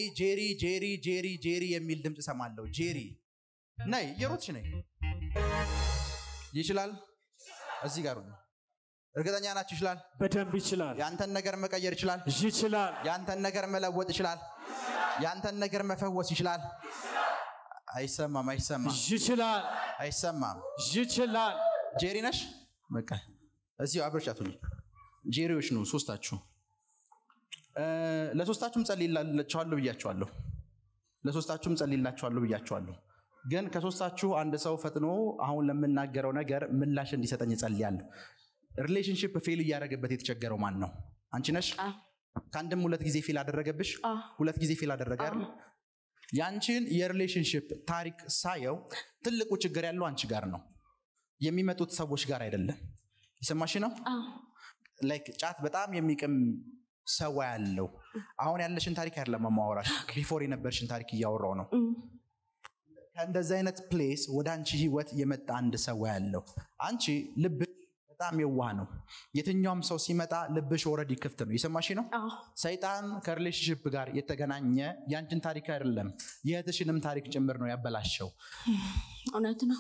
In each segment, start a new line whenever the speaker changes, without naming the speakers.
ጄሪ ጄሪ ጄሪ ጄሪ የሚል ድምፅ ሰማለሁ። ጄሪ ነይ፣ እየሮጥሽ ነይ። ይችላል። እዚህ ጋር ሁኚ። እርግጠኛ ናችሁ? ይችላል።
በደንብ ይችላል
ያንተን ነገር መቀየር ይችላል።
ይችላል
ያንተን ነገር መለወጥ ይችላል። ያንተን ነገር መፈወስ ይችላል። አይሰማም፣ አይሰማም፣
ይችላል
አይሰማም።
ይችላል
ጄሪ ነሽ? በቃ እዚሁ አብረሻት ሁኚ። ጄሪዎች ነው ሶስታችሁ። እ፣ ለሶስታችሁም ጸልይላችኋለሁ ብያችኋለሁ። ለሶስታችሁም ጸልይላችኋለሁ ብያችኋለሁ። ግን ከሶስታችሁ አንድ ሰው ፈጥኖ አሁን ለምናገረው ነገር ምላሽ እንዲሰጠኝ እጸልያለሁ። ሪሌሽንሽፕ ፌል እያደረገበት የተቸገረው ማን ነው? አንቺ ነሽ?
አዎ።
ከአንድም ሁለት ጊዜ ፌል አደረገብሽ?
አዎ።
ሁለት ጊዜ ፌል አደረገ አይደል? ያንቺን የሪሌሽንሽፕ ታሪክ ሳየው ትልቁ ችግር ያለው አንቺ ጋር ነው፣ የሚመጡት ሰዎች ጋር አይደለም። የሰማሽ ነው?
አዎ።
ላይክ ጫት በጣም የሚቅም ሰው ያለው አሁን ያለሽን ታሪክ አይደለም ማወራሽ፣ ቢፎር የነበርሽን ታሪክ እያወራው ነው።
እም፣
ከእንደዚህ አይነት ፕሌስ ወደ አንቺ ህይወት የመጣ አንድ ሰው ያለው አንቺ ልብ በጣም የዋህ ነው። የትኛውም ሰው ሲመጣ ልብሽ ኦልሬዲ ክፍት ነው። የሰማሽ ነው?
አዎ።
ሰይጣን ከሪሌሽንሽፕ ጋር የተገናኘ ያንቺን ታሪክ አይደለም የእህትሽንም ታሪክ ጭምር ነው ያበላሸው።
እውነት ነው።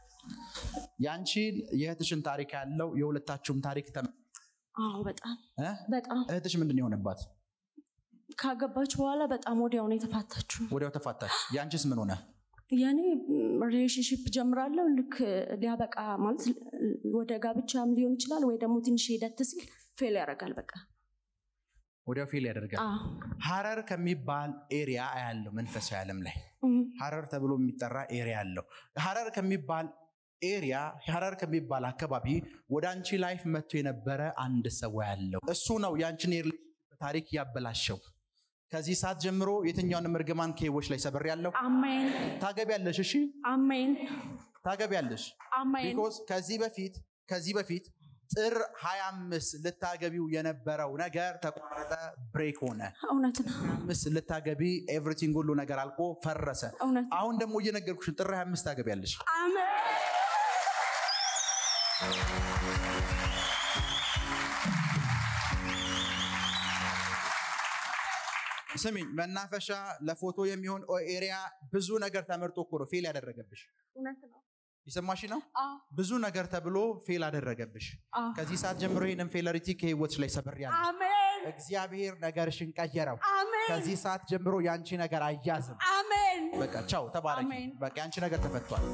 ያንቺን የእህትሽን ታሪክ ያለው የሁለታችሁም ታሪክ ተመ-
አዎ። በጣም
እ?
በጣም
እህትሽ ምንድን ነው የሆነባት?
ካገባች በኋላ በጣም ወዲያው ነው የተፋታችሁ።
ወዲያው ተፋታች። ያንቺስ ምን ሆነ?
የኔ ሪሌሽንሽፕ ጀምራለሁ ልክ ሊያበቃ ማለት ወደ ጋብቻም ሊሆን ይችላል ወይ ደግሞ ትንሽ ሂደት ሲል ፌል ያደርጋል። በቃ
ወዲያው ፌል ያደርጋል።
አዎ።
ሀረር ከሚባል ኤሪያ ያለው መንፈሳዊ ዓለም ላይ
እም፣
ሀረር ተብሎ የሚጠራ ኤሪያ አለው። ሀረር ከሚባል ኤሪያ ሀረር ከሚባል አካባቢ ወደ አንቺ ላይፍ መጥቶ የነበረ አንድ ሰው ያለው እሱ ነው የአንቺን የሪሌሽንሽፕ ታሪክ ያበላሸው። ከዚህ ሰዓት ጀምሮ የትኛውንም እርግማን ከህይወች ላይ ሰበር ያለው
አሜን
ታገቢያለሽ። እሺ
አሜን
ታገቢያለሽ።
አሜን
ቢኮዝ ከዚህ በፊት ከዚህ በፊት ጥር 25 ልታገቢው የነበረው ነገር ተቋረጠ፣ ብሬክ ሆነ።
እውነት ነው።
አምስት ልታገቢ ኤቭሪቲንግ ሁሉ ነገር አልቆ ፈረሰ።
እውነት ነው።
አሁን ደግሞ እየነገርኩሽ ጥር 25 ታገቢያለሽ።
አሜን
ስሚኝ፣ መናፈሻ ለፎቶ የሚሆን ኤሪያ ብዙ ነገር ተመርጦ እኮ ነው ፌል ያደረገብሽ።
እውነት ነው።
የሰማሽ ነው?
አዎ
ብዙ ነገር ተብሎ ፌል አደረገብሽ።
አዎ።
ከዚህ ሰዓት ጀምሮ ይህንን ፌለሪቲ ከህይወትሽ ላይ ሰብሬያለሁ።
አሜን
እግዚአብሔር ነገርሽን ቀየረው።
አሜን
ከዚህ ሰዓት ጀምሮ የአንቺ ነገር አያዝም።
አሜን
በቃ ቻው፣ ተባረኪ።
አሜን።
በቃ የአንቺ ነገር ተፈቷል።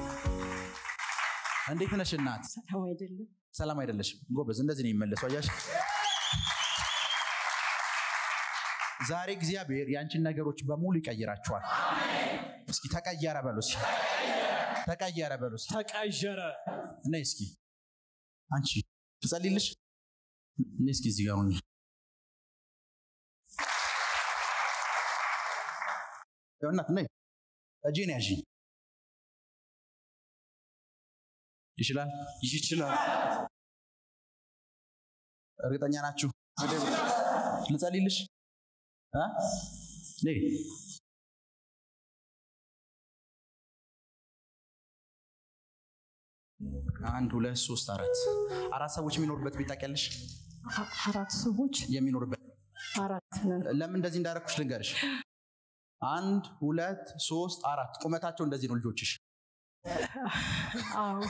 እንዴት ነሽ እናት?
ሰላም አይደለም።
ሰላም አይደለሽም? ጎበዝ፣ እንደዚህ ነው የሚመለሰው። አያሽ ዛሬ እግዚአብሔር የአንቺን ነገሮች በሙሉ ይቀይራቸዋል። እስኪ ተቀየረ በሉ እስኪ ተቀየረ በሉ እስኪ
ተቀየረ
እኔ እስኪ አንቺ ትጸልይልሽ እኔ እስኪ እዚህ ጋር ሁኚ። ያው እናት ነይ እጄን ያዥ ይችላል
ይችላል
እርግጠኛ ናችሁ ልጸልይልሽ እ? ነይ አንድ ሁለት ሶስት አራት አራት ሰዎች የሚኖሩበት ቤት ታውቂያለሽ
አራት ሰዎች
የሚኖሩበት
አራት ነን።
ለምን እንደዚህ እንዳደረኩሽ ልንገርሽ አንድ ሁለት ሶስት አራት ቁመታቸው እንደዚህ ነው ልጆችሽ
አዎ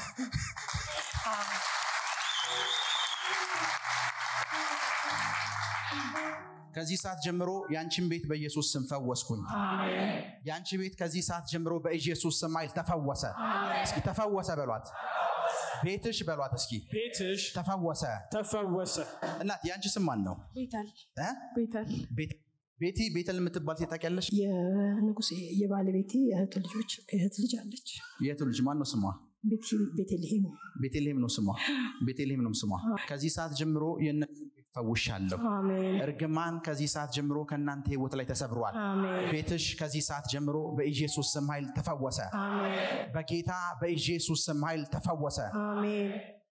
ከዚህ ሰዓት ጀምሮ የአንቺን ቤት በኢየሱስ ስም ፈወስኩኝ የአንቺ ቤት ከዚህ ሰዓት ጀምሮ በኢየሱስ ስም ኃይል ተፈወሰ እስኪ ተፈወሰ በሏት ቤትሽ በሏት እስኪ
ቤትሽ
ተፈወሰ
ተፈወሰ
እናት የአንቺ ስም ማን ነው
ቤታል
እ?
ቤተል
ቤት- ቤቲ ቤተል የምትባል ሴት ታውቂያለሽ
የንጉሴ የባለቤቴ እህት ልጆች እህት ልጅ አለች።
የቱ ልጅ ማን ነው ስሟ
ቤቲ- ቤተልሔም
ቤተልሔም ነው ስሟ ቤተልሔም ነው ስሟ ከዚህ ሰዓት ጀምሮ የእነሱን ቤት ፈውሻለሁ
አሜን
እርግማን ከዚህ ሰዓት ጀምሮ ከእናንተ ህይወት ላይ ተሰብሯል
አሜን
ቤትሽ ከዚህ ሰዓት ጀምሮ በኢየሱስ ስም ኃይል ተፈወሰ
አሜን
በጌታ በኢየሱስ ስም ኃይል ተፈወሰ
አሜን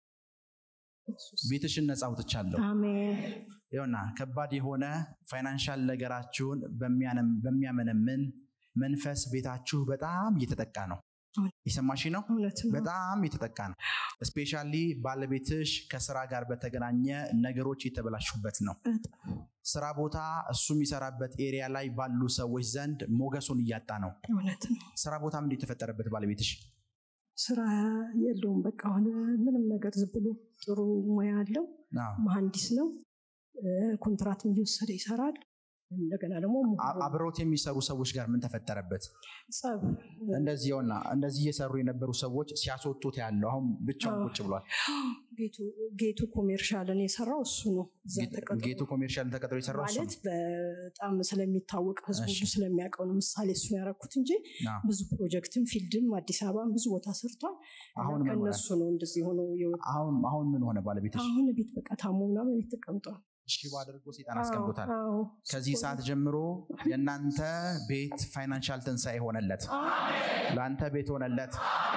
ቤትሽን ነፃ አውጥቻለሁ
አሜን
ይኸውና ከባድ የሆነ ፋይናንሻል ነገራችሁን በሚያነም- በሚያመነምን መንፈስ ቤታችሁ በጣም እየተጠቃ ነው የሰማሽ ነው።
እውነት ነው።
በጣም የተጠቃ ነው። እስፔሻሊ ባለቤትሽ ከስራ ጋር በተገናኘ ነገሮች የተበላሹበት ነው።
በጣም
ስራ ቦታ እሱ የሚሰራበት ኤሪያ ላይ ባሉ ሰዎች ዘንድ ሞገሱን እያጣ ነው።
እውነት ነው።
ስራ ቦታም እንዴት የተፈጠረበት ባለቤትሽ
ስራ የለውም። በቃ አሁን ምንም ነገር ዝም ብሎ ጥሩ ሙያ አለው።
አዎ።
መሀንዲስ ነው። እ፣ ኮንትራትም እየወሰደ ይሰራል። እንደገና ደግሞ
አ- አብረውት የሚሰሩ ሰዎች ጋር ምን ተፈጠረበት?
ጸብ
እንደዚህ ሆና እንደዚህ እየሰሩ የነበሩ ሰዎች ሲያስወጡት ያለው አሁን ብቻውን
አዎ።
ቁጭ ብሏል።
ጌቱ ጌቱ ኮሜርሻልን የሰራው እሱ ነው። እዛ ተቀጥሮ
ጌቱ ኮሜርሻል ተቀጥሮ የሰራው እሱ
ማለት
ነው።
በጣም ስለሚታወቅ ህዝቡ
እሺ።
ሁሉ ስለሚያውቀው ነው። ምሳሌ እሱን ያደረኩት እንጂ
አዎ።
ብዙ ፕሮጀክትም ፊልድም አዲስ አበባም ብዙ ቦታ ሰርቷል። እና
አሁን ምን ሆነ?
ከእነሱ ነው እንደዚህ ሆኖ የወጣው።
አሁን አሁን ምን ሆነ ባለቤትሽ?
አሁን ቤት በቃ ታሞ ምናምን ቤት ተቀምጧል።
ሽባ አድርጎ ሴጣን አስቀምጦታል።
አዎ፣ አዎ።
ከዚህ ሰዓት ጀምሮ የእናንተ ቤት ፋይናንሻል ትንሣኤ ሆነለት። ለአንተ ቤት ሆነለት።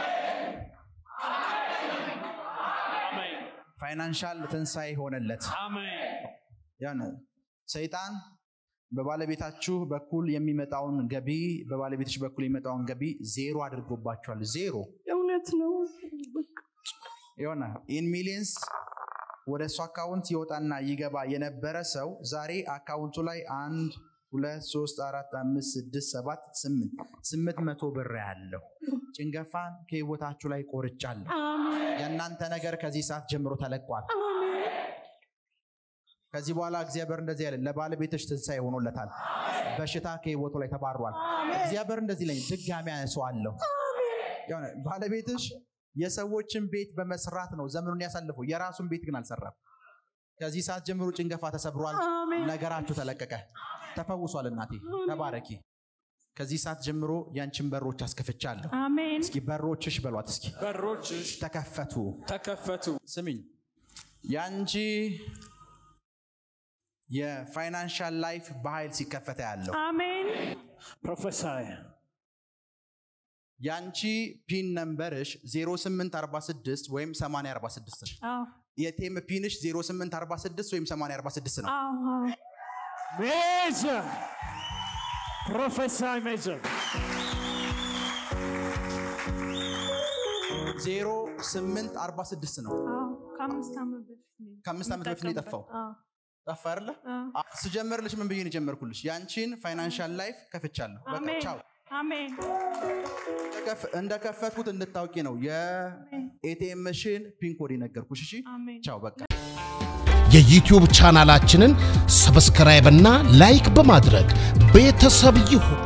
አሜን
ፋይናንሻል ትንሣኤ ሆነለት።
አሜን
ያን ሰይጣን በባለቤታችሁ በኩል የሚመጣውን ገቢ በባለቤትሽ በኩል የሚመጣውን ገቢ ዜሮ አድርጎባችኋል። ዜሮ
እውነት ነው። በቃ
የሆነ ኢን ሚሊየንስ ወደ እሱ አካውንት ይወጣና ይገባ የነበረ ሰው ዛሬ አካውንቱ ላይ አንድ ሁለት ሶስት አራት አምስት ስድስት ሰባት ስምንት ስምንት መቶ ብር ያለው ጭንገፋን ከህይወታችሁ ላይ ቆርጫለሁ። የእናንተ ነገር ከዚህ ሰዓት ጀምሮ ተለቋል። ከዚህ በኋላ እግዚአብሔር እንደዚህ ያለ ለባለቤትሽ ትንሣኤ ሆኖለታል። በሽታ ከህይወቱ ላይ ተባሯል። እግዚአብሔር እንደዚህ ለኝ ድጋሚ ያነሰዋለሁ። የሆነ ባለቤትሽ የሰዎችን ቤት በመስራት ነው ዘመኑን ያሳልፈው፣ የራሱን ቤት ግን አልሰራም። ከዚህ ሰዓት ጀምሮ ጭንገፋ ተሰብሯል። ነገራችሁ ተለቀቀ፣ ተፈውሷል። እናቴ ተባረኪ። ከዚህ ሰዓት ጀምሮ ያንቺን በሮች አስከፍቻለሁ።
አሜን
እስኪ በሮችሽ በሏት እስኪ
በሮችሽ
ተከፈቱ።
ተከፈቱ
ስሚኝ፣ ያንቺ የፋይናንሻል ላይፍ በኃይል ሲከፈተ ያለው
አሜን
ፕሮፌሳይ
ያንቺ ፒን ነምበርሽ 0846 ወይም 8046 ነው።
አዎ
የቴም ፒንሽ 0846 ወይም 8046 ነው።
አዎ አዎ
ሜጀር ፕሮፌሳይ ሜጀር
0846 ነው።
አዎ ከአምስት ዓመት በፊት ነው
ከአምስት ዓመት በፊት ነው የጠፋው።
አዎ
ጠፋ አይደለ?
አዎ
አ- ስጀምርልሽ ምን ብዬ ነው የጀመርኩልሽ? ያንቺን ፋይናንሻል ላይፍ ከፍቻለሁ። በቃ
አሜን
ቻው።
አሜን
እንደከፍ- እንደከፈትኩት እንድታውቂ ነው የኤቲኤምሽን ፒን ኮድ የነገርኩሽ። እሺ
አሜን
ቻው። በቃ
የዩቲዩብ ቻናላችንን ሰብስክራይብ እና ላይክ በማድረግ ቤተሰብ ይሁን።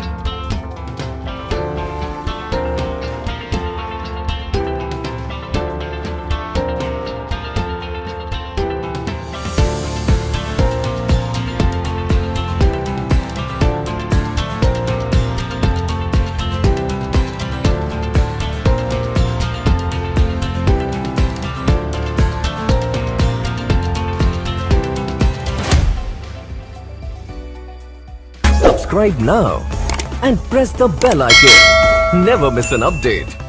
Subscribe now and press the bell icon. Never miss an update.